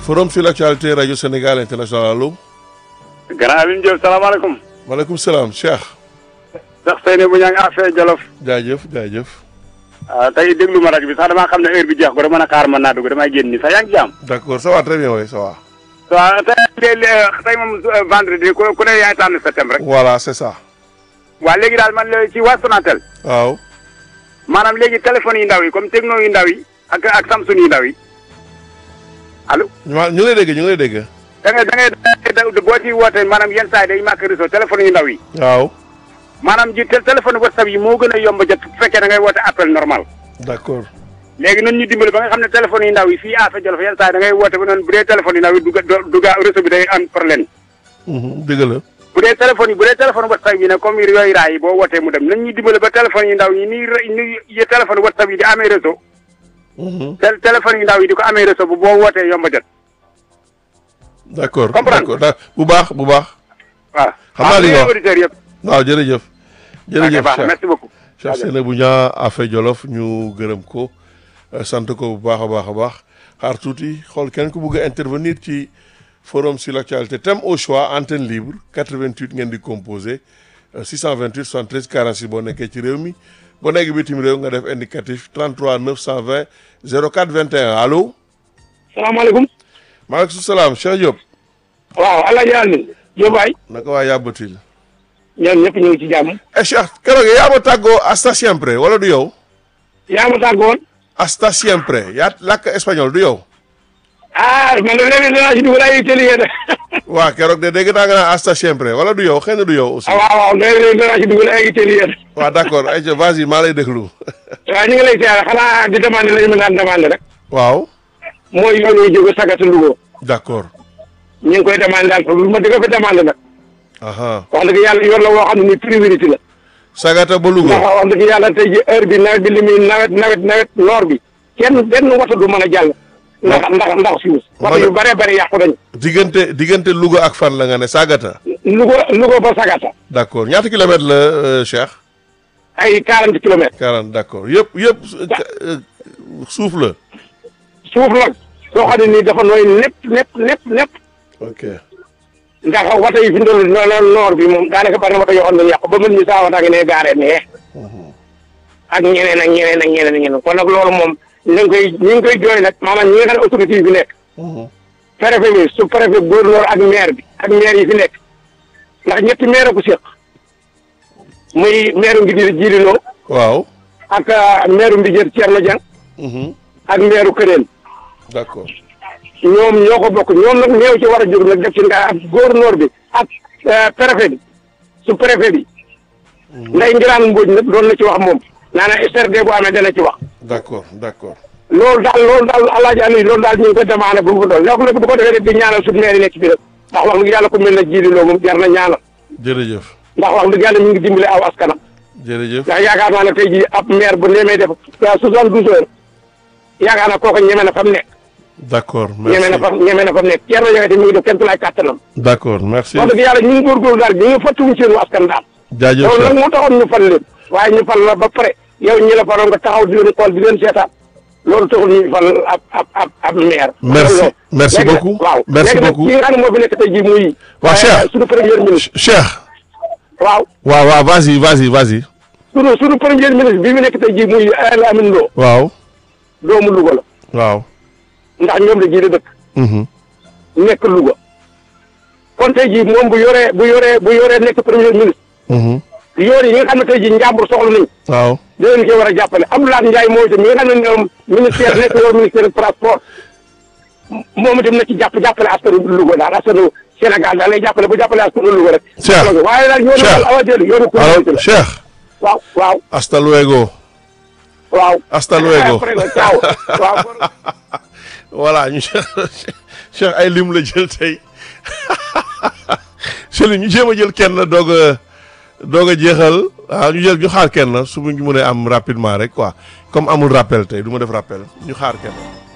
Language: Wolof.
forum sur l'actualité rajo Sénégal international allo. grand Alioune Diop salaamaaleykum. maaleykum salaam Cheikh. sax Seyni bu ñaa ngi affaire Jolof. jaajëf jaajëf. ah tey déglu ma rajo bi sax damaa xam ne heure bi jeex ko dama mën a xaar mën naa dugg damay génn nii sax yaa ngi jàmm. d' accord ça va très bien oui ça va. waaw tey tey moom vendredi ku ku ne yaay tànn sa thème rek. voilà c' est ça. waa léegi daal man la ci waa Sonatel. waaw. maanaam léegi téléphone yu ndaw yi comme Tecno yu ndaw yi ak ak Samsung yu ndaw yi allo. ñu ngi lay dégg ñu ngi lay dégg. da ngay da ngay boo ci wootee maanaam yenn saa yi day manqué réseau téléphone yu ndaw yi. waaw. maanaam ji téléphone WhatsApp yi moo gën a yomb a jot bu fekkee da ngay woote appel normal. d' accord. léegi nun ñu dimbali ba nga xam ne téléphone yu ndaw yi fii Afa Jolof yenn saa yi da ngay woote ba noonu bu dee téléphone yu ndaw yi du du gaa réseau bi day am problème. dëgg la. bu dee téléphone yi bu dee téléphone WhatsApp yi ne comme yooyu raay yi boo wootee mu dem nañ ñu dimbali ba téléphone yu ndaw yi nii nii téléphone WhatsApp yi di amee réseau. téléphone yu ndaw yi di ko amee réseau bu boo wootee yomb a jot. d' accord comprendre d' accord bu baax bu baax. waaw xam naa li nga wax auditeurs yëpp. waaw jërëjëf. jërëjëf baax merci beaucoup. Cheikh Seynabou Niang Affe Jolof ñu gërëm ko sant ko bu baax a baax a baax xaar tuuti xool kenn ku bëgg a intervenir ci forum sur l' actualité thème au choix antenne libre 88 ngeen di composé 628 73 46 boo nekkee ci réew mi boo nekk bitim réew nga def indicatif 33 920 04 21 allo. salaamaaleykum. maaleykum salaam Cheikh Diop. waaw El Hadj Alioune. Diop waay. naka waa yàbbatil. ñoom ñëpp ñu ngi ci jàmm. eh Cheikh keroog yaa ma tàggoo hasta siempre wala du yow. yaa ma tàggoon. hasta siempre yaa làkk espagnol du yow. ah man de léegi dinaa si dugal ay télé de. waa keroog de dégg naa nga naan hasta siempre wala du yow xëy na du yow aussi. ah waaw waaw léegi dinaa si dugal ay télé de. waaw d' accord ayca vas-y maa lay déglu. waaw ñu ngi lay siyaare xanaa di demandé la ñu mën a demandé rek. waaw. mooy yoon wi jóge sagatu Louga. d' accord. ñu ngi koy demandé daal lu ma dëgg ko demandé nag. aha wax dëgg yàlla yoon la woo xam ne nii priorité la. Sagata ba ndax Louga. wax dëgg yàlla tey ji heure bi nawet bi li muy nawet nawet nawet noor bi kenn benn wata du mën a jàll. ndax ndax ndax suuf. ma wata ne- yu bëree bëri yàqu nañu. diggante diggante Louga ak fan la nga ne Sagata. Louga Louga ba sagata. d' accord ñaata kilomètres la euh, Cheikh. ay 40 kilomètres. 40 d' accord yëpp yëpp euh, suuf la. suuf nag soo xam ne nii dafa nooy népp népp népp népp ok ndax wata yi fi ndol noonu noor bi moom daanaka bari na wata yoo xam ne yàqu ba mën ñu saa wata ngi ne gaaree nee ak ñeneen ak ñeneen ak ñeneen ak ñeneen kon nag loolu moom ñu ngi koy ñu ngi koy jooy nag maanaam ñi nga xam ne autorité yi fi nekk préfet bi su préfet gouverneur ak maire bi ak maire yi fi nekk ndax ñetti maire ko séq muy maire ngi di jiililoo waaw. ak maire Mbijër Thierno Dieng Mhm. ak maire Këneen d' accord. ñoom ñoo ko bokk ñoom nag ñëw ci war a jóg nag def ci nga ak gouverneur bi ak préfet bi su préfet bi nday ngiraan mbooj nag doon na ci wax moom naana SRD bu amee dana ci wax d' accord d' accord. loolu daal loolu daal alaaji Aliou loolu daal ñu ngi ko demandé bu mu ko doon léegi nag bu ko defee di ñaanal suñu maire yi nekk ci biir ndax wax dëgg yàlla ku mel na jiili loo moom jar na ñaanal jërëjëf. ndax wax dëgg yàlla ñu ngi dimbale aw askanam jërëjëf. ndax yaakaar naa ne tey jii ab maire bu nemee def soixante douze heures yaakaar naa kooku ñeme na fa mu nekk d' accord ñeme na merci. fa ñeme na fa mu nekk ceer na yowete mi ngi def kenn ku laay kàttanam d' accord merci. wax dëgg yàlla ñu ngi góorgóorlu daal ñu ngi fàttuwuñ seen askan daal jaajëf loolu nag Cheikh. moo taxoon ñu fal leen waaye ñu fal la ba pare yow ñi la faroon nga taxaw di leen xool di leen seetaan loolu taxul ñu fal ab ab ab ab maire Merci. loolu. Merci Léegi nag, beaucoup. waaw Merci léegi nag beaucoup. ki nga xam ne moo fi nekk tey jii muy Waaw, euh, Cheikh. suñu premier ministre Cheikh. waaw waaw waaw vas-y vas-y vas-y. suñu suñu premier ministre bi mu nekk tey jii muy El Amin Lo waaw. doomu Louga la waaw. ndax ñoom la ji la dëkk Mhm. nekk Louga kon tey jii moom bu yoree bu yoree bu yoree nekk premier ministre Mhm. yoon yi nga xam ne tey jii njàmbur soxla nañ waaw. da leen koy war a jàppale Abdoulaye Ndiaye moo itam mi nga xam ne ñoom ministère nekk yow ministère du transport moom itam na ci jàpp jàppale askanu Louga daal askanu Sénégal daal lay jàppale bu jàppale askanu Louga rek. Cheikh. waaye daal yoonu Cheikh. daal awadeelu yoonu alors communauté la Cheikh. waaw waaw hasta luego. waaw. hasta luego. après nag ciao waaw. voilà ñu Cheikh ay lim la jël tey Cheikh ñu jéem a jël kenn doog a doog a jeexal waaw ñu jël ñu xaar kenn su ñu mënee am rapidement rek quoi comme amul rappel tey du ma def rappel ñu xaar kenn.